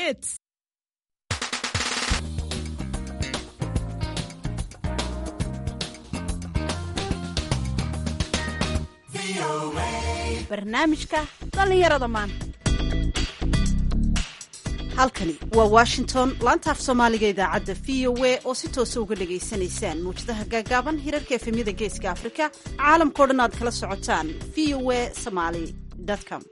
hits barnaamijka dhallinyarada maanta halkani waa washington laanta af soomaaliga idaacadda v o a oo si toosa uga dhagaysanaysaan muwjadaha gaagaaban hirarka efemyada geeska afrika caalamkao dhan aad kala socotaan v o a somaly com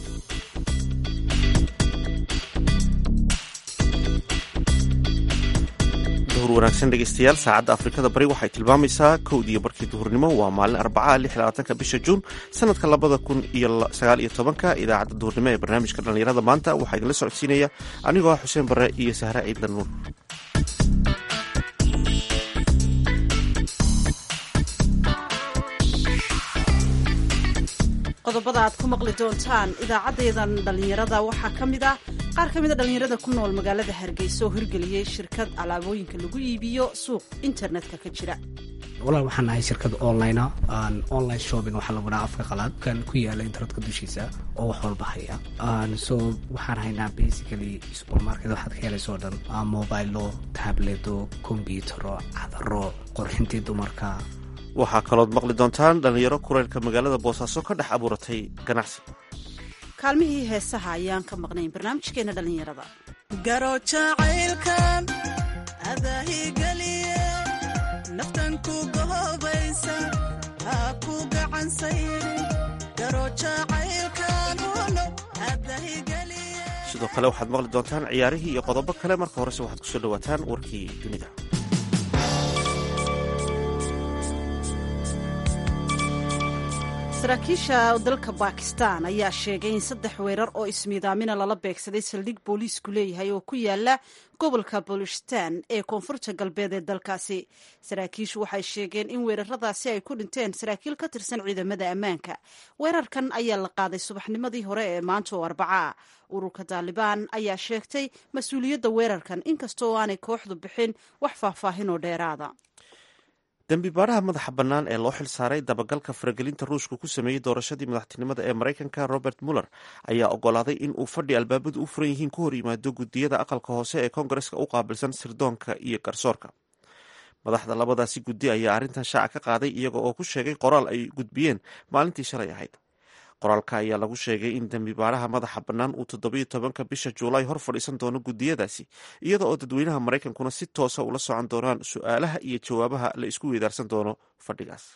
duhur wanaagsan dhegeystayaal saacadda afrikada bari waxay tilmaamaysaa kowdiiyo barkii duhurnimo waa maalin arbaca lix labaatanka bisha juun sanadka labada kun iyo sagaal iyo tobanka idaacadda duhurnimo ee barnaamijka dhallinyarada maanta waxaa idinla socodsiinaya anigoo ah xuseen barre iyo sahre ciidla nuur qodobada aad ku maqli doontaan idaacaddeedan dhallinyarada waxaa ka mid ah qaar ka mida dhallinyarada ku nool magaalada hargeysa oo hirgeliyey shirkad alaabooyinka lagu iibiyo suuq internetka ka jira walaal waxaan nahay shirkad online online shopping waxaa lagu dhaha afka qalaad kan ku yaala internetka dushiisa oo wax walba haya so waxaan haynaa basically supermarket waxaad ka helaysa oo dhan mobilo tableto combyutero cadaro qorxintii dumarka waxaa kalood maqli doontaan dhallinyaro kuleylka magaalada boosaaso ka dhex abuuratay ganacsi kaalmihii heesaha ayaan ka maqnayn barnaamijkeena dhallinyarada garo jacaylkan adaahigeliye naftan ku gohobaysa ha ku gacansayri garo jacaylkan uno adahigeliye sidoo kale waxaad maqli doontaan ciyaarihii iyo qodobo kale marka horese waxaad kusoo dhawaataan warkii dunida saraakiisha dalka bakistan ayaa sheegay in saddex weerar oo ismiidaamina lala beegsaday saldhig booliisku leeyahay oo ku yaala gobolka bolistan ee koonfurta galbeed ee dalkaasi saraakiishu waxay sheegeen in weeraradaasi ay ku dhinteen saraakiil ka tirsan ciidamada ammaanka weerarkan ayaa la qaaday subaxnimadii hore ee maanta oo arbaca ururka taalibaan ayaa sheegtay mas-uuliyadda weerarkan inkasta oo aanay kooxdu bixin wax faahfaahin oo dheeraada dembi baaraha madaxa bannaan ee loo xil saaray dabagalka faragelinta ruushka ku sameeyey doorashadii madaxtinimada ee maraykanka robert muller ayaa ogolaaday in uu fadhi albaabadu u furan yihiin ku hor yimaado guddiyada aqalka hoose ee koongareska u qaabilsan sirdoonka iyo garsoorka madaxda labadaasi guddi ayaa arrintan shaaca ka qaaday iyaga oo ku sheegay qoraal ay gudbiyeen maalintii shalay ahayd qoraalka ayaa lagu sheegay in dembi baaraha madaxa bannaan uu toddobiyo tobanka bisha juulaay hor fadhiisan doono guddiyadaasi iyada oo dadweynaha maraykankuna si toosa ula socon doonaan su-aalaha iyo jawaabaha la isku weydaarsan doono fadhigaas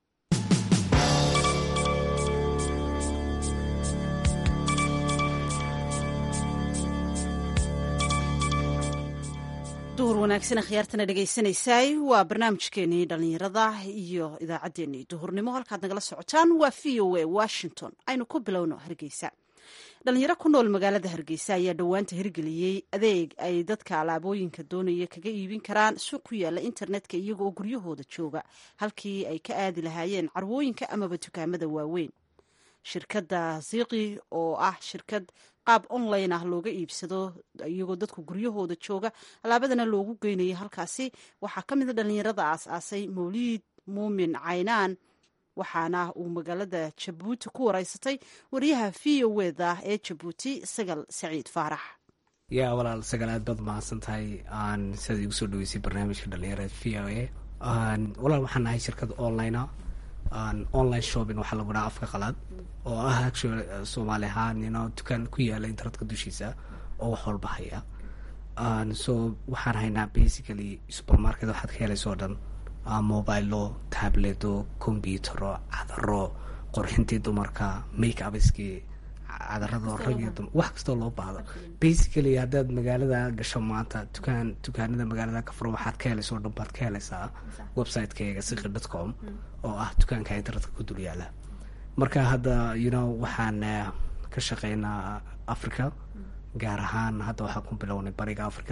duhur wanaagsan khiyaartana dhegaysanaysaay waa barnaamijkeenii dhallinyarada iyo idaacaddeenii duhurnimo halkaad nagala socotaan waa v o a washington aynu ku bilowno hargeysa dhalinyaro ku nool magaalada hargeysa ayaa dhowaanta hirgeliyey adeeg ay dadka alaabooyinka doonaya kaga iibin karaan suuq ku yaala internetka iyagooo guryahooda jooga halkii ay ka aadi lahaayeen carwooyinka amaba dukaamada waaweyn shirkadda ziqi oo ah shirkad qaab online ah looga iibsado iyagoo dadku guryahooda jooga alaabadana loogu geynaya halkaasi waxaa ka mid a dhallinyarada aas-aasay mawliid muumin caynaan waxaana uu magaalada jabuuti ku wareysatay wariyaha v o wda ee jabuuti sagal saciid faarax yaa walaal sagal aad baad mahadsan tahay aan sidaad igu soo dhaweysay barnaamijka dhalinyarada v o a walaal waxaan nahay shirkad online online shopping waxaa lagu dhaha afka qalaad oo ah actually soomaali ahaan ino dukaan ku yaala internetka dushiisa oo wax walba haya so waxaan haynaa basically supermarket waxaad ka helaysa oo dhan mobilo tableto combyutero cadaro qorxintii dumarka make upskii cadarada rag iyo dumar wax kastoo loo baahdo basically haddaad magaalada gasho maanta dukaan dukaanada magaalada ka furo waxaad ka helaysa oo dhan baad ka helaysaa website-kayga siqi dot com oo ah dukaanka internetka ku dul yaala marka hadda you know waxaan ka shaqeynaa africa gaar ahaan hadda waxaan ku bilownay bariga africa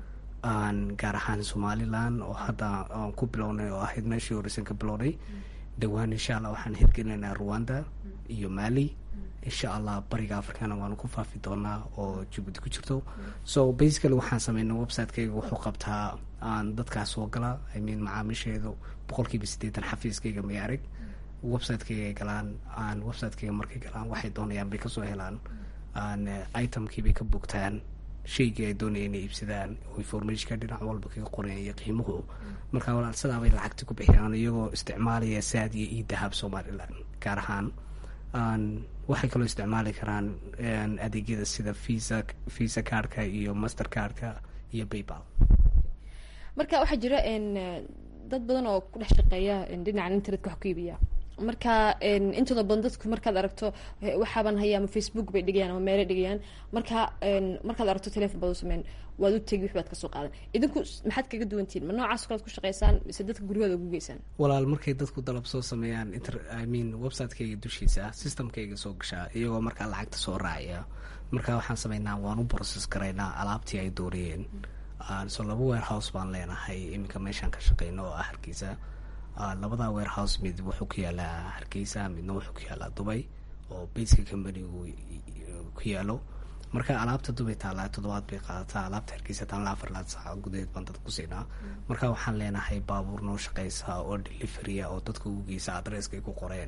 gaar ahaan somalilan oo hadda aan ku bilownay oo ahayd meeshii horeysan ka bilownay dhowaan insha allah waxaan hirgelinaynaa rwanda iyo mali insha allah bariga africana waanu ku faafi doonaa oo jabuuti ku jirto so basically waxaan sameynay website-kayga wuxuu qabtaa aan dadkaas soo gala i mean macaamiisheedu boqolkiiba siddeetan xafiiskayga may arag website-kayga galaan aan website-kayga markay galaan waxay doonayaan bay kasoo helaan aan itemkii bay ka bogtaan shaygii ay doonayeen inay iibsadaan oo informationka dhinac walba kaga qoran iyo qiimuhu marka walaal sidaabay lacagti ku bixiyaan iyagoo isticmaalaya saad iyo io dahab somalilan gaar ahaan waxay kaloo isticmaali karaan adeegyada sida visa visa cardka iyo master cardka iyo paypal marka waxaa jira dad badan oo ku dhex shaqeeya dhinacan internetka wax ku iibiya marka intooda badan dadku markaad aragto waxaaban haya ama facebook bay dhigayaan ama meelay dhigayaan marka markaad aragto telefon baad u sameyn waad u tegi wix baad kasoo qaadan idinku maxaad kaga duwantihin ma noocaas kalead ku shaqeysaan mise dadka guryahooda ugu geysaan walaal markay dadku dalab soo sameeyaan inter i mean website-kayga dushiisa systemkayga soo gashaa iyagoo markaa lacagta soo raacaya marka waxaan sameynaa waan u process garaynaa alaabtii ay doonayeen so laba warehouse baan leenahay iminka meeshaan ka shaqeyno oo ah hargeysa labada warehouse mid wuxuu ku yaalaa hargeysa midna wuxuu ku yaalaa dubay oo baska companygu ku yaalo marka alaabta dubay taallaa toddobaad bay qaadataa alaabta hargeysa taalla afar laad saaca gudaheed baan dadka ku siinaa marka waxaan leenahay baabuur noo shaqeysa oo deliverya oo dadka ugu geysa adresskay ku qoreen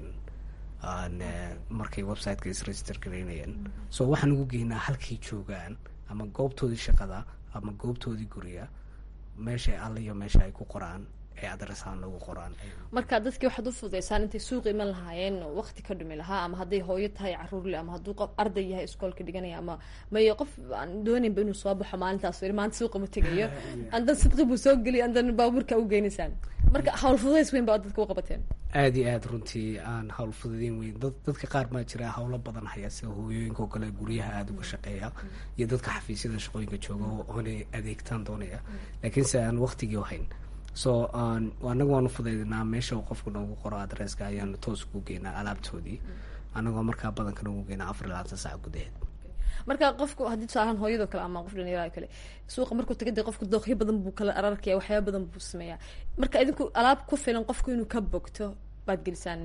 markay websiteka isregister garaynayeen so waxaan ugu geynaa halkay joogaan ama goobtoodii shaqada ama goobtoodii guriga meesha alle iyo meesha ay ku qoraan ee adresahaan lagu qoraan marka dadkii waxaad u fududeysaan intay suuqa iman lahaayeen waqti ka dhumi lahaa ama hadday hooyo tahay caruurle ama hadduu qof arday yahay iskoolka dhiganaya ama mayo qof aan doonaynba inuu soo baxo maalintaas maanta suuqa ma tegayo andan sidqi buu soo geliy andan baabuurka u geynaysaan marka hawl fududeys weyn baa dadka u qabateen aada iyo aada runtii aan hawl fududeyn weyn dad dadka qaar baa jira hawlo badan haya sida hooyooyinka oo kale guryaha aada uga shaqeeya iyo dadka xafiisyada shaqooyinka jooga oonay adeegtaan doonaya laakiinse aan waqtigii hayn so anaga waanu fudaydinaa meesha uu qofku noogu qoro adresska ayaanu toos ugu geynaa alaabtoodii anagoo markaa badankan ugu geynaa afar labaatan saac gudaheed marka qofku haddii tusaalahaan hooyadoo kale ama qof dhalinyarada kale suuqa markuu taga dee qofku dookyo badan buu kala ararkaya waxyaaba badan buu sameeyaa marka idinku alaab ku filan qofku inuu ka bogto baad gelisaan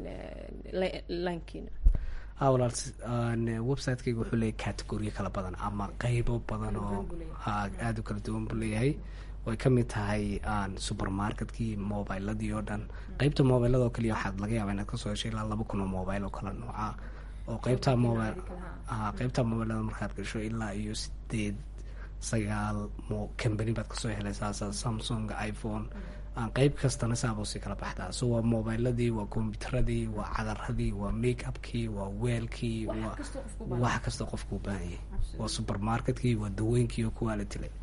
linekiina ha walaal website-kayga wuxuu leeyahy categoriya kala badan ama qeybo badan oo ha aada u kala duwan buu leeyahay way ka mid tahay supermarketkii mobiladii oo dhan qeybta mobilada oo kaliya waxaad laga yaaba inaad kasoo heshay ilaa laba kun oo mobile oo kala nooca oo qeybta mobile a qeybta mobilada markaad gasho ilaa iyo sideed sagaal mo company baad kasoo helaysaa sa samsung iphone qeyb kastana saabuu si kala baxdaa so waa mobiladii waa combyuteradii waa cadaradii waa make upkii waa weelkii waa wax kastoo qofku u baahan yahay waa supermarketkii waa dawooyinkii oo kuwaa la dilay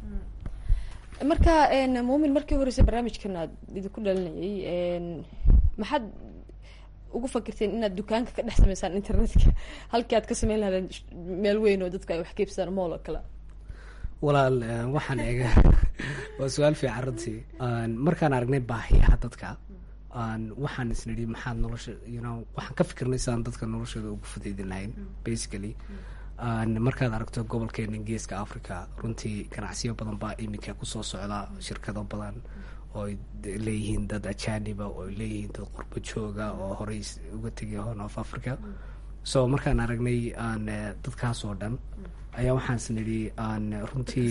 marka muumin markii horeysa barnaamijkan aad idinku dhalinayay maxaad ugu fakirteen inaad dukaanka ka dhex sameysaan internetka halkii aad ka sameyn lahaadeen meel weyn oo dadku ay wax kaibsadaan mool oo kale walaal waxaan eega waa su-aal fiican runtii markaan aragnay baahiyaha dadka waxaan isnidhi maxaad nolosha you know waxaan ka fikirnay sidaan dadka noloshooda ugu fudeydin lahayn basically markaad aragto gobolkeena geeska africa runtii ganacsiyo badan baa iminka kusoo socda shirkado badan oo ay leeyihiin dad ajaniba oo ay leeyihiin dad qurbo jooga oo horey uga tegay horn of africa so markaan aragnay aan dadkaas oo dhan ayaa waxaans nidhi aan runtii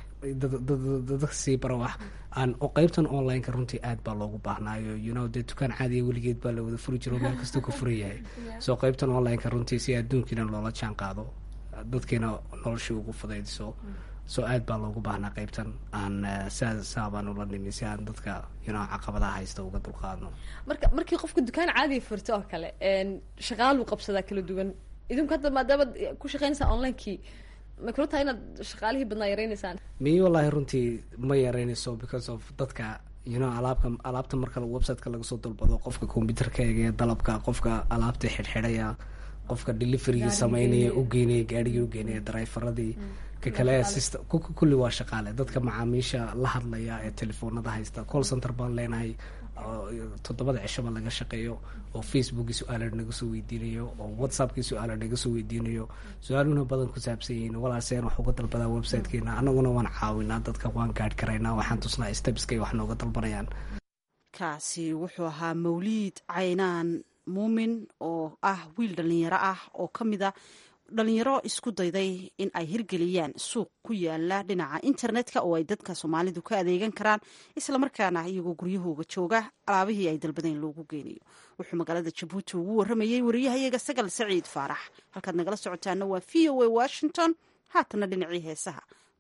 dadka sii barawax aan oo qeybtan online-ka runtii aad baa loogu baahnaayo you know dee dukaan caadiya weligeed baa la wada furi jiro meel kastuu ka furan yahay so qeybtan online-ka runtii si adduunkiina loola jaan qaado dadkiina noloshii ugu fudaydiso so aad baa loogu baahnaa qeybtan aan saa saabaan ula nimi si aan dadka you know caqabadaha haysta uga dulqaadno marka markii qofka dukaan caadiga furto oo kale shaqaaluu qabsadaa kala duwan idinku hadda maadaama ku shaqeynaysaa onlinekii ma kula tahay inaad shaqaalihii badnaa yareyneysaan miy wallaahi runtii ma yareynayso because of dadka you know alaabka alaabta marka websiteka laga soo dalbado qofka combyuterka eegaya dalabka qofka alaabta xidhxidhaya qofka deliveryga sameynaya u geynaya gaarigii u geynaya driveradii ka kale system kulli waa shaqaale dadka macaamiisha la hadlaya ee telefoonada haysta call center baan leenahay toddobada cishaba laga shaqeeyo oo facebookii su-aala naga soo weydiinayo oo whatsappkii su-aala naga soo weydiinayo su-aaluhuna badan ku saabsan yihiin walaaseen wax uga dalbadaa websitekeena anaguna waan caawinaa dadka waan gaadh karaynaa waxaan tusnaa stepskay wax nooga dalbanayaan kaasi wuxuu ahaa mawliid caynaan muumin oo ah wiil dhalinyaro ah oo ka mid a dhalinyaro isku dayday in ay hirgeliyaan suuq ku yaala dhinaca internetka oo ay dadka soomaalidu ka adeegan karaan islamarkaana iyagoo guryahooga jooga alaabihii ay dalbadeen loogu geynayo wuxuu magaalada jabuuti ugu waramayey wariyahayaga sagal saciid faarax halkaad nagala socotaana waa v o a washington haatana dhinacii heesaha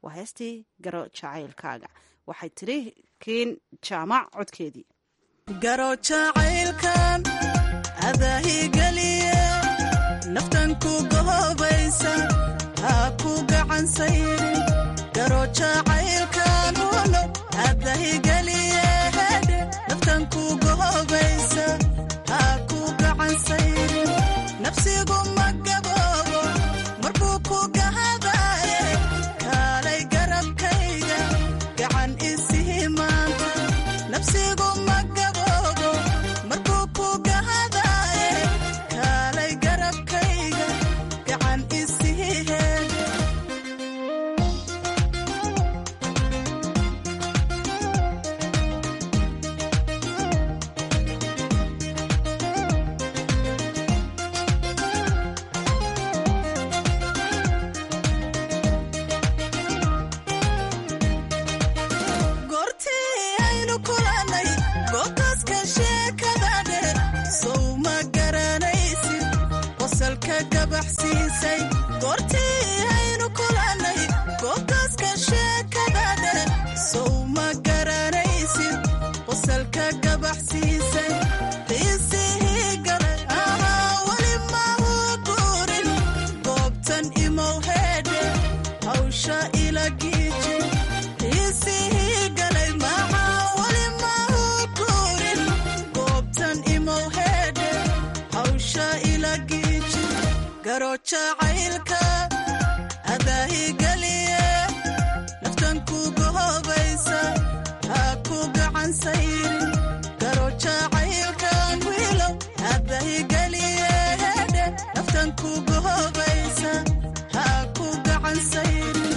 waa heestii garo jacaylkaaga waxay tidhi kiin jaamac codkeedii garo jacaylkan adaahigeliye naftan ku gohobaysa ha ku gacansayrin garo jacaylkan uno adahigeliye hedhe naftan ku gohobaysa ha ku gacansayrin nafsigu ma gaboobo marbuu ku gahadaaye kaalay garabkayga gacan isihi maanta nafsigu ma gaboobo markuu ku gahadaaye kaalay garabkayga gacan isihi heed goortii aynu kulannay googaska sheekada dheer sow ma garanaysid qosalka gabaxsiisay goortii aynu kulannay googaska sheekada dheer sow ma garanaysid qosalka gabaxsiisay qiisihii galay ahaa weli mahu guurin goobtan imow heedhe hawsha ila giiji qiisihii galay maxaa weli mahu guurin goobtan imow heedhe hawsha ila giiji garo jacaylka adaahigeliye naftan ku gohobaysa ha ku gacansayrin garo jacaylkan wiilow adaahigeliye hedhe naftan ku gohobaysa ha ku gacansayrin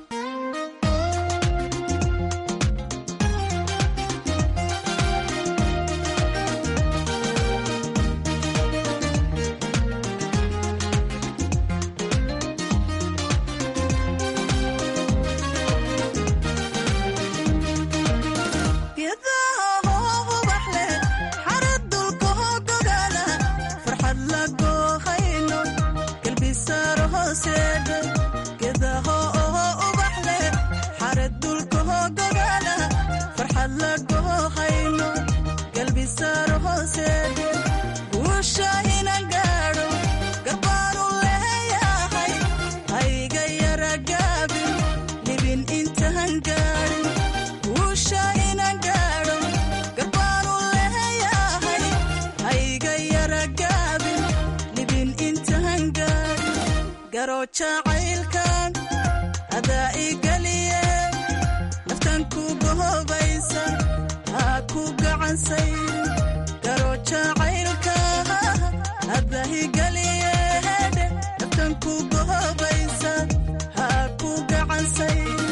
geedaha hoo ubax leh xarad dulka hoo gogaala farxad la goohayno galbisaaro hooseedhe geedaha oo ubax leh xarad dulka hoo gogaala farxad la goohayno galbisaaro hooseedhe guusha inan gaadho garbaanu leeyahay hayga yara gaabin libin intaan gaadhin guusha inan gaadho garbaanu leeyahay hayga yara gaabin libin intaan gaadhin garo jacaylkan adaa igeliye naftan ku gohobaysa ha ku gacansayrin garo jacaylka adaa igeliye hedhe naftan ku gohobaysa ha ku gacansayrin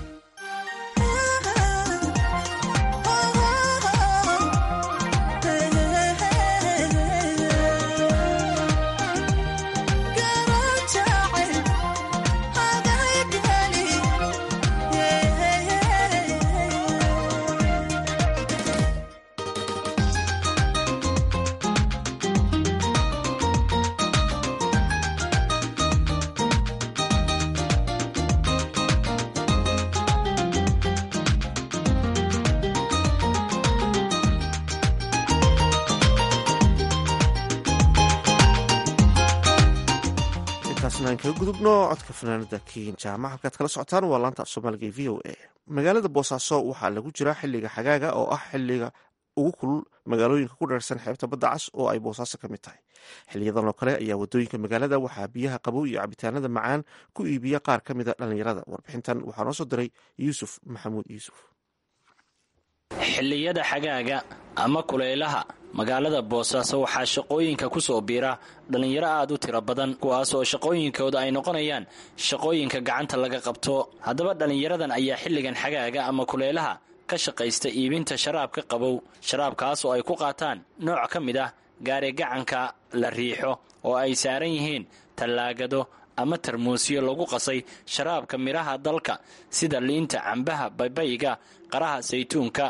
intaasna aan kaga gudubno codka fanaanada kiin jaamac halkaad kala socotaan waa laanta af soomaaliga ee v o a magaalada boosaaso waxaa lagu jiraa xiliga xagaaga oo ah xiliga ugu kulul magaalooyinka ku dheersan xeebta badda cas oo ay boosaaso ka mid tahay xiliyadan oo kale ayaa wadooyinka magaalada waxaa biyaha qabow iyo cabitaanada macaan ku iibiya qaar ka mida dhallinyarada warbixintan waxaa noo soo diray yuusuf maxamuud yuusuf xilliyada xagaaga ama kulaylaha magaalada boosaaso waxaa shaqooyinka ku soo biira dhallinyaro aad u tiro badan kuwaas oo shaqooyinkooda ay noqonayaan shaqooyinka gacanta laga qabto haddaba dhallinyaradan ayaa xilligan xagaaga ama kulaylaha ka shaqaysta iibinta sharaabka qabow sharaabkaas oo ay ku qaataan nooc ka mid ah gaari gacanka la riixo oo ay saaran yihiin tallaagado ama tarmuusyo lagu qasay sharaabka midhaha dalka sida liinta cambaha baybayga qaraha saytuunka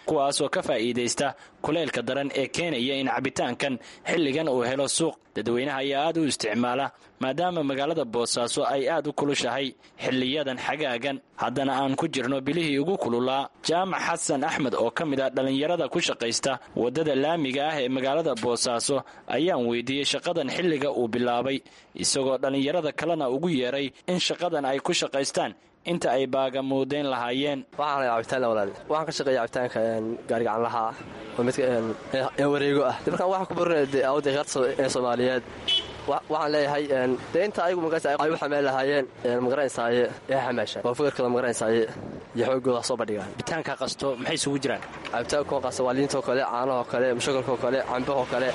kuwaasoo ka faa'iidaysta kuleylka daran ee keenaya in cabitaankan xilligan uu helo suuq dadweynaha ayaa aad u isticmaala maadaama magaalada boosaaso ay aad u kulushahay xiliyadan xagaagan haddana aan ku jirno bilihii ugu kululaa jaamac xasan axmed oo ka mid ah dhallinyarada ku shaqaysta waddada laamiga ah ee magaalada boosaaso ayaan weydiiyey shaqadan xilliga uu bilaabay isagoo dhallinyarada kalena ugu yeeray in shaqadan ay ku shaqaystaan inta ay baagamuudeyn lahaayeen waxaan cabitaan walaal waxaan ka shaqeeya cabitaanka gaarigacanlaha ah oo midka wareego ah de markaan waxaan ku barinaya awda heerta ee soomaaliyeed waxaan leeyahay dee inta ayagu magaraysa ay u xameel lahaayeen magaranaysaye ee xamaasha oo fikirkooda magaranaysaye iyo xoogooda soo bandhigaan cabitaanka qasto maxay isugu jiraan cabitaanko qasto waa liintoo kale caanahoo kale mushakalkoo kale cambahoo kale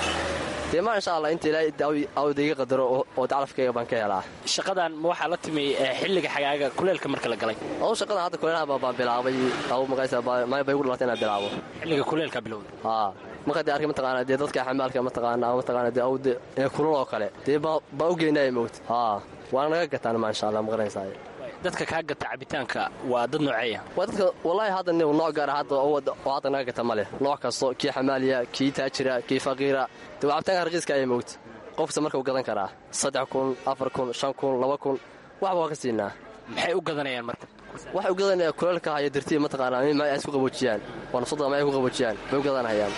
dee ma insha allah inta ilaahay awda iga qadaro oo dacalafkayga baan ka helaa shaqadan ma waxaa la timi xilliga xagaaga kuleelka marka la galay adu shaqadan hadda kuleelaha baan bilaabay aw magaraysa may bay ugu dhalatay inaan bilaabo xilliga kuleelka bilowda haa marka dee arkay mataqaana dee dadka xamaalka mataqaana mataqaana dee awde ee kulul oo kale dee baa u geynaya moogta haa waana naga gataan ma insha allah magaranaysaay dadka kaa gata cabitaanka waa dad nooceeya waa dadka wallaahi hadda nin nooc gaara hadda oo hadda naga gata ma leh nooc kasto kii xamaaliya kii taajira kii faqiira dee waa cabitaanka raqiiska ayaa moogta qofkasta marka u gadan karaa saddex kun afar kun shan kun laba kun waxba waa ka siinaa maxay u gadanayaan marka waxay u gadanayaan kuleelka haya dartiya mataqaanaa in ay isku qaboojiyaan waa nafsadooda ma ay ku qaboojiyaan bay u gadanayaan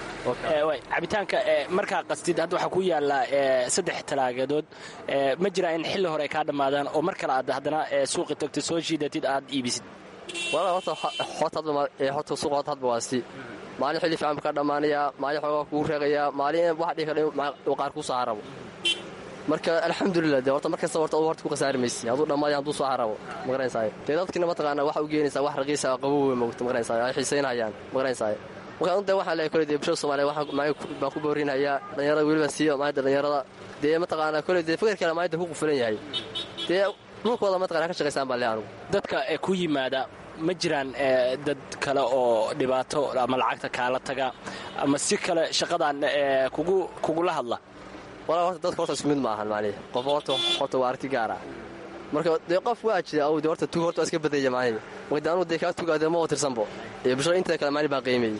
cabitaanka markaa qastid hadda waxaa ku yaallaa saddex talaageedood ma jiraa in xilli hore ay kaa dhammaadaan oo mar kale aad haddana suuqi tagtid soo shiidatid aad iibisid wala horta horta suuqa horta hadba waasti maalin xilli fiican buu kaa dhammaanayaa maalin xoogaa kugu reeqayaa maalin wax dhihi kara uu qaar kuu soo harabo marka alxamdulilah dee horta mar kasta horta horta ku khasaari maysi hadduu dhammaadaya hadduu soo harabo magaranaysaay dee dadkina mataqaana waxa u geenaysaa wax raqiisa qabow wey mogta magaranaysaay ay xiisaynayaan magaranaysaay marka de waxaan leeyahay kole dee bulshada soomaliya baan ku boorinayaa dhallinyarada weliba siiyo maayadda dhallinyarada dee mataqaana kole dee fikirkale maayadda ku qufulan yahay dee dhulkooda mataqana ka shaqaysaan baan leeyahay anugu dadka ku yimaada ma jiraan dad kale oo dhibaato ama lacagta kaala taga ama si kale shaqadan kugu kugula hadla walaa horta dadka horta isku mid ma ahan maanihi qof horta horta waa aragti gaara marka dee qof waa jira aw dee horta tug horta waa iska badaya maanihi marka dee anugu dee kaa tugaadee ma tirsanbo ee bulshada inteeda kale maani baan qiimeeyey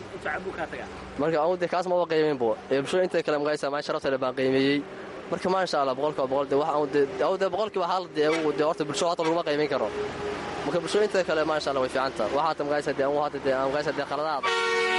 marka anugu dee kaas maba qiimeynbo ee bulshada inteeda kale magaysa maani sharafteeda baan qiimeeyey marka maa insha allah boqolkiiba boqol dee waxa aw dee boqolkiiba hal dee dee horta bulshada horta laguma qiimeyn karo marka bulshada inteeda kale maa insha allah way fiicanta waxaata magaysa dee anugu hadda dee magaysa dee qaladaada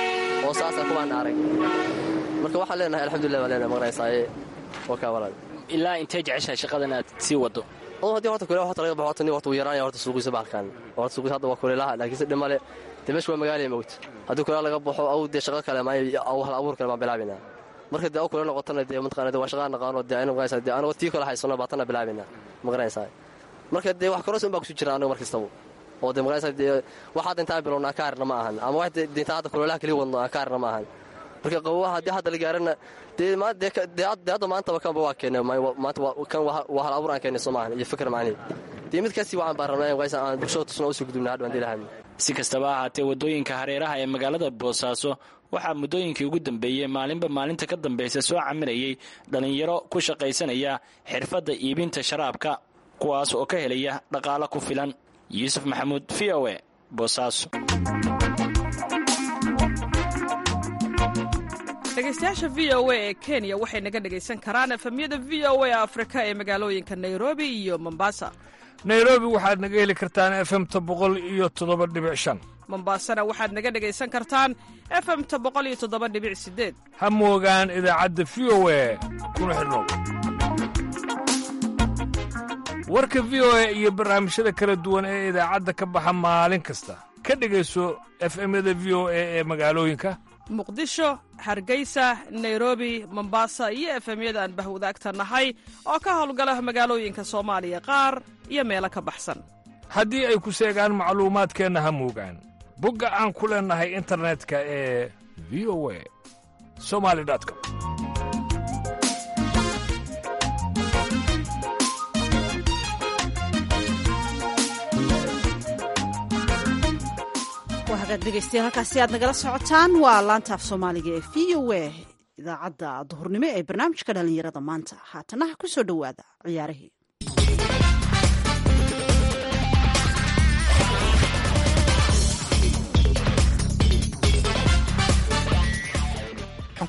oo saasa kuwaan arag marka waxaan leenahay alxamdulillah baan leenahay magaraysaye waa kaa walaal ilaa intee jeceshahay shaqadan aad sii wado haddii horta kule horta laga baxo horta nin horta wuu yaraanaya horta suuqiisa bahalkan horta suuqiisa hadda waa kuleelaha laakiin si dhimale dee meesha waa magaalaya mawt haddii kuleel laga baxo aw dee shaqo kale maayo aw hal abuur kale baan bilaabinaa marka dee aw kuleel noqotana dee mataqana dee waa shaqaa naqaano dee aynu maqanaysaa dee anagoo tii kale haysano baatana bilaabinaa maqanaysaa marka dee wax karoos un baa kusu jira anaga mar kastaba oo dee maqanaysaa dee wax hadda intaan bilowna aan ka harna ma ahan ama wax dee intaan hadda kuleelaha kaliya wadno aan ka harna ma ahan marka qabowaha haddii hadda la gaarana dee hadda maantaba kanba waa keennay maanta kan waa hal abuur aan keennay soo maahan iyo fikir macnihi dee mid kasii waxaan baan rabnaa in qaysa aan bulshada tusna usii gudubna hadhwaan dilahan si kastaba ahaatee waddooyinka hareeraha ee magaalada boosaaso waxaa muddooyinkii ugu dambeeyey maalinba maalinta ka dambaysa soo camirayay dhallinyaro ku shaqaysanaya xirfadda iibinta sharaabka kuwaas oo ka helaya dhaqaalo ku filan yuusuf maxamuud v o e boosaaso dhegeystayaasha v o a ee kenya waxay naga dhegaysan karaan efemyada v o a afrika ee magaalooyinka nairobi iyo mombasa nairobi waxaad naga heli kartaan efemta boqol iyo toddoba dhibic shan mombasana waxaad naga dhegaysan kartaan efemta boqol iyo toddoba dhibic sideed ha moogaan idaacadda v o a kuna xidhnow warka v o a iyo barnaamijyada kala duwan ee idaacadda ka baxa maalin kasta ka dhegayso efemyada v o a ee magaalooyinka muqdisho hargeysa nairobi mombasa iyo efemyada aan bahwadaagta nahay oo ka howlgala magaalooyinka soomaaliya qaar iyo meelo ka baxsan haddii ay ku seegaan macluumaadkeenna ha moogaan bogga aan ku leennahay internetka ee v o a somali com waa hagaag dhegeystayaal halkaasi aad nagala socotaan waa laanta af soomaaliga ee v o a idaacadda duhurnimo ee barnaamijka dhallinyarada maanta haatanaha ku soo dhowaada ciyaarihii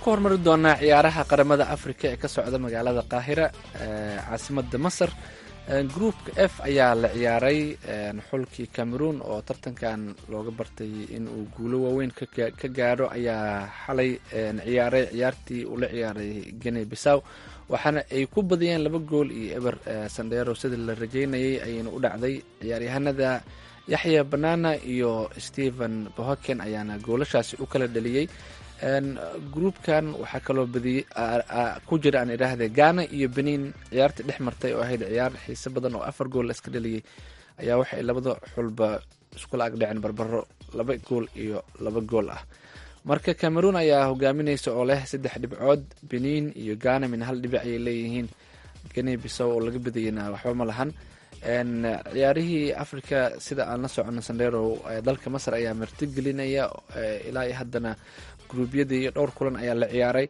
ku hormari doonaa ciyaaraha qaramada afrika ee ka socda magaalada qaahira caasimada masar groupka f ayaa la ciyaaray xulkii cameroon oo tartankan looga bartay in uu guulo waaweyn ka gaadho ayaa xalay ciyaaray ciyaartii uu la ciyaaray gene bisaw waxaana ay ku badiyeen laba gool iyo eber sandero sida la rajeynayay ayayna u dhacday ciyaaryahanada yaxya banana iyo stephen bohoken ayaana goolashaasi u kala dhaliyey groupkan waxaa kaloo badiyey ku jira aan idhaahde ghana iyo benin ciyaartii dhex martay oo ahayd ciyaar xiise badan oo afar gool iska dhaliyey ayaa waxay labada xulba iskula agdhaceen barbaro laba gool iyo laba gool ah marka cameroon ayaa hogaaminaysa oo leh saddex dhibcood benin iyo ghana min hal dhibic ayay leeyihiin gene bisow oo laga badiyeyna waxba ma lahan ciyaarihii africa sida aan la socono sandero dalka masar ayaa martigelinaya ilaa iyo haddana gruubyadii iyo dhowr kulan ayaa la ciyaaray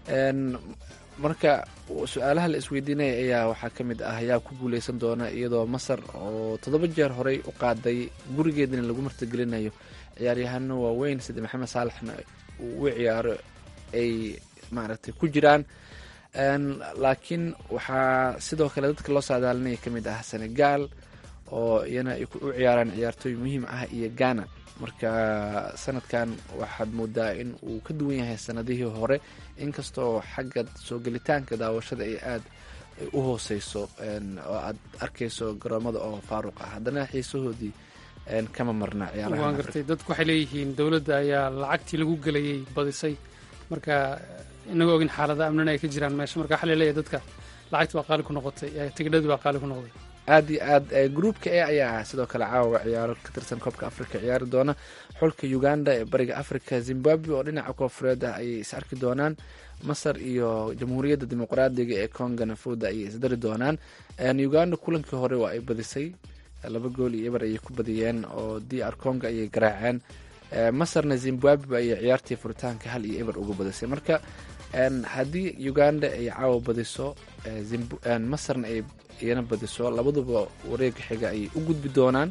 marka su-aalaha la isweydiinaya ayaa waxaa ka mid ah yaa ku guuleysan doona iyadoo masar oo toddoba jeer horey u qaaday gurigeedana lagu martigelinayo ciyaaryahano waaweyn sida maxamed saalaxna uu u ciyaaro ay maaragtay ku jiraan laakiin waxaa sidoo kale dadka loo saadaalinaya ka mid ah senegal oo iyana ay u ciyaaraan ciyaartooy muhiim ah iyo ghana marka sanadkan waxaad moodaa in uu ka duwan yahay sanadihii hore inkastoo xagga soo gelitaanka daawashada ay aad u hooseyso oo aad arkayso garoomada oo faaruq ah haddana xiisahoodii kama marna waan gartay dadku waxay leeyihiin dowladda ayaa lacagtii lagu gelayay badisay marka inagoo ogin xaalada amnina ay ka jiraan meesha marka waxaa laleeyahay dadka lacagti waa qaali ku noqotay tigidhadii waa qaali ku noqday aad iyo aad groupka e ayaa sidoo kale caawa ciyaaro ka tirsan koobka africa ciyaari doona xulka uganda ee bariga africa zimbabwe oo dhinaca koofureed ah ayay is arki doonaan masar iyo jamhuuriyadda dimuqraadiga ee congana fooda ayay isdari doonaan uganda kulankii hore waa ay badisay laba gool iyo eber ayay ku badiyeen oo d r conga ayay garaaceen masarna zimbabwe ayay ciyaartii furitaanka hal iyo eber uga badisay marka haddii uganda ay caawa badiso masarna ay iyana badiso labaduba wareega xiga ayay u gudbi doonaan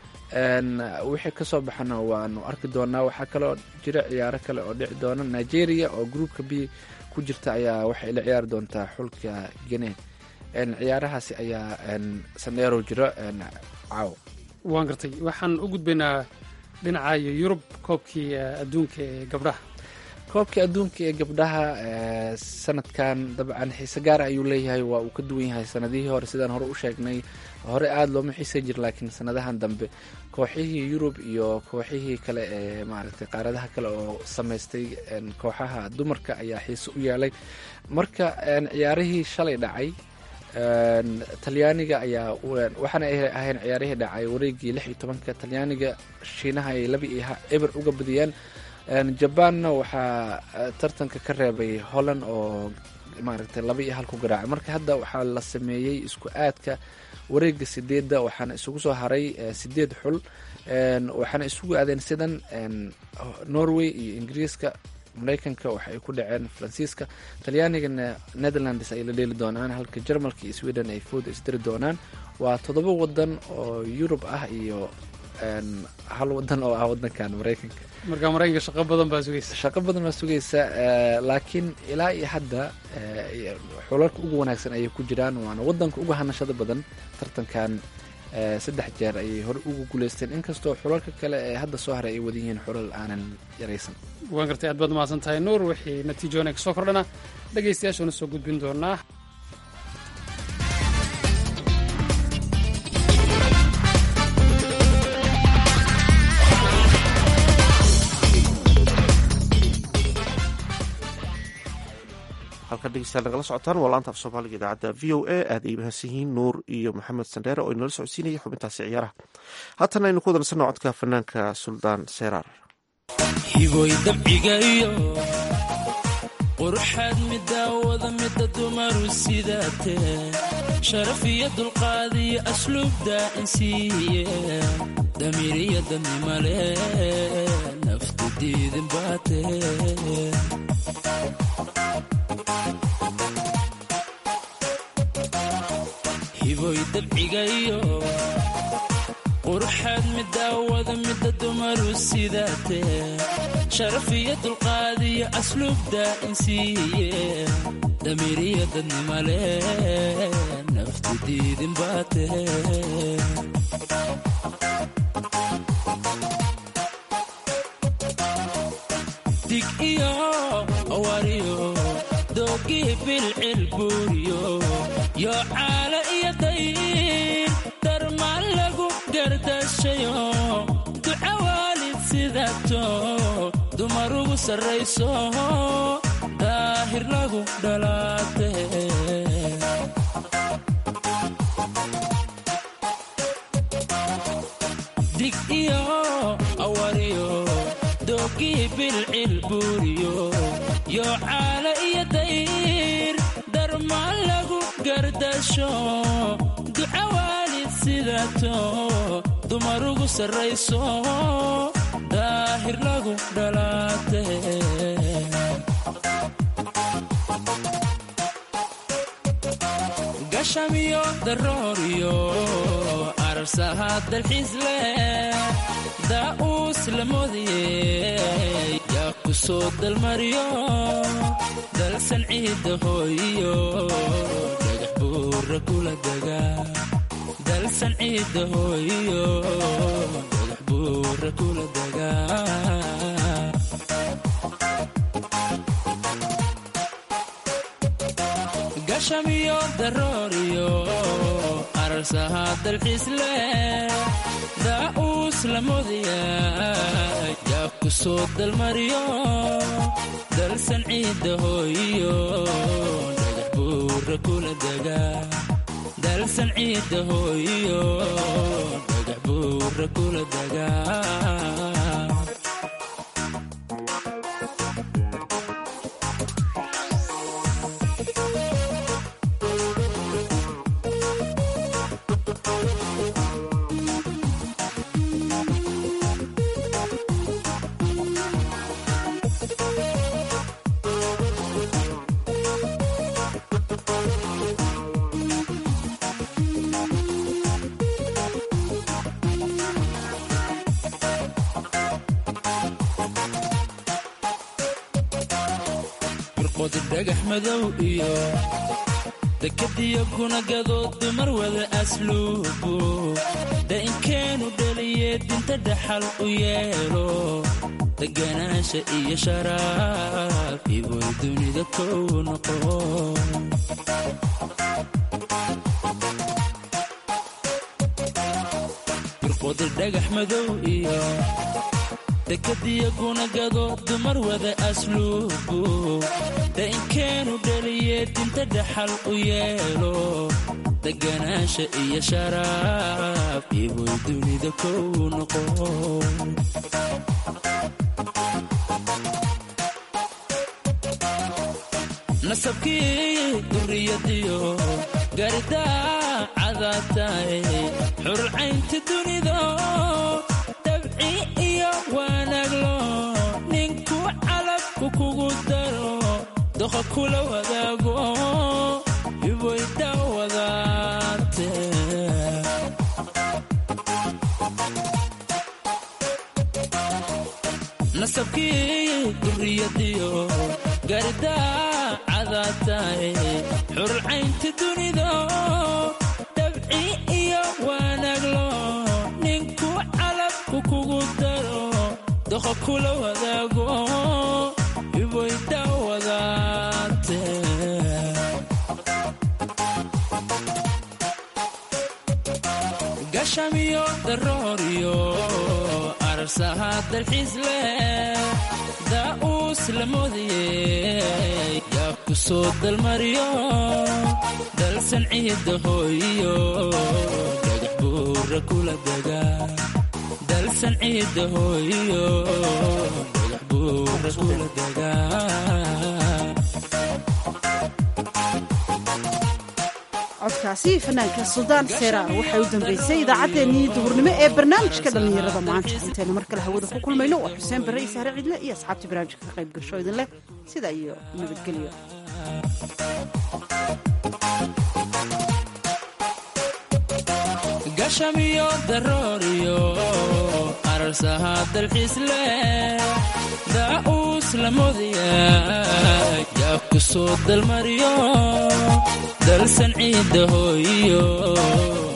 wixii kasoo baxana waanu arki doonaa waxaa kaloo jira ciyaaro kale oo dhici doona nigeria oo groupka b ku jirta ayaa waxay la ciyaari doontaa xulka gene ciyaarahaasi ayaa sandheerow jiro caaw waan gartay waxaan u gudbaynaa dhinaca iyo yurub koobkii adduunka ee gabdhaha koobkii adduunka ee gabdhaha sanadkan dabcan xiise gaara ayuu leeyahay waa uu ka duwan yahay sanadihii hore sidaan hore u sheegnay hore aada looma xiisan jir laakiin sanadahan dambe kooxihii yurub iyo kooxihii kale ee maaragtay qaaradaha kale oo samaystay kooxaha dumarka ayaa xiise u yeelay marka ciyaarihii shalay dhacay talyaaniga ayaa waxaana ay ahayn ciyaarihii dhacay wareegii lix iyo tobanka talyaaniga shiinaha ay laba iyo eber uga badiyeen jabaanna waxaa tartanka ka reebay holland oo maaragtay laba iyo hal ku garaacay marka hadda waxaa la sameeyey isku aadka wareega sideedda waxaana isugu soo haray sideed xul waxaana isugu aadeen sidan norway iyo ingiriiska mareykanka waxa ay ku dhaceen faransiiska talyaanigana netherlands ay la dheeli doonaan halka jarmalka iyo sweden ay fooda isdiri doonaan waa toddoba wadan oo yurub ah iyo hal wadan oo ah wadankan mareykanka marka mareykanka shaqo badan baa sugaysa shaqo badan baa sugaysa laakiin ilaa iyo hadda xulalka ugu wanaagsan ayay ku jiraan waana wadanka uga hanashada badan tartankan saddex jeer ayay hore ugu guuleysteen inkastoo xulalka kale ee hadda soo haray ay wada yihiin xulal aanan yaraysan waan gartay aad baad mahadsan tahay nuur wixii natiijoona kasoo kordhana dhegaystayaashuuna soo gudbin doonaa halkan dhegeystayaal nagala socotaan waa laanta af soomaaliga idaacadda v o a aad ay mahadsan yihiin nuur iyo maxamed sandheere oo inala socodsiinaya xubintaasi ciyaaraha haatan aynu ku wadansanno codka fanaanka suldaan seeraar hiboy dabcigayo quruxaad midaawada mida dumaru sidaatee sharaf iyo dulqaad iyo asluubda insiiye damiiriya dadnimale naftu diidin baatee hiboy dabcigayo quruxaad midaawada midda dumaru sidaatee sharaf iyo dulqaad iyo asluubda insiiye damiiriya dadnimale nafti diidin baatee dig iyo awariyo doogii bilcil buuriyo yo caala iyo dayr darmaan lagu gardashayo duca waalid sidato dumar ugu sarrayso daahir lagu dhalaate dig iyo awariyo doogii bilcil buuriyo yo caala iyo dayr darmaan lagu gardasho duca waalid sidato dumar ugu sarrayso daahir lagu dhalaate gashamiyo darooriyo ararsaha dalxiis leh daa'uus la moodiyey yaa ku soo dalmariyo dalsan ciidda hooyiyo dhagax buura kula dega dalsan ciidda hooyiyo dhagax buura kula dega gashamiyo darooriyo ararsaha dalxiis leh daa'uus la moodaya yaa ku soo dalmariyo dalsan ciidda hooyiyo dhagax buura kula dega dalsan ciidda hooyiyo dhagax buura kula dega birqodi dhagax madow iyo dekadiyo kunagadood dumar wada asluubu da'inkeenu dhaliye dinta dhaxal u yeelo deganaasha iyo sharaaf iboy dunida kow noqo birqodi dhagax madow iyo dekadiyo kunagado dumar wada asluubu da'inkeenu dhaliye dinta dhaxal u yeelo deganaasha iyo sharaaf iboy dunida kow noqo nasabkii duriyadiyo garidaa cadaatae xurcaynta dunido dabci iyo wanaaglo ninku calabku kugu daro doqa kula wadaago iboyda wadaate nasabkii duriyadiyo garidaa cadaatae xurcaynta dunido dabci iyo wanaaglo ninku calabku kugu daro doqa kula wadaago iboyda wadaate gashamiyo darooriyo ararsaha dalxiis leh daa'uus la moodiyey yaa ku soo dalmariyo dalsan ciidda hooyiyo dhagax buura kula dega dalsan ciidda hooyiyo dhagax buura kula dega codkaasi fanaanka suldaan seeraar waxay u dambeysay idaacaddeenii duhurnimo ee barnaamijka dhallinyarada maanta intaynu mar kale hawada ku kulmayno waa xuseen barre iyo sahre cidle iyo asxaabtii barnaamijka ka qayb gasho idin leh sidaa iyo nabadgelyo gashamiyo darooriyo ararsaha dalxiis leh daa'uus la moodaya yaa ku soo dalmariyo dalsan ciidda hooyiyo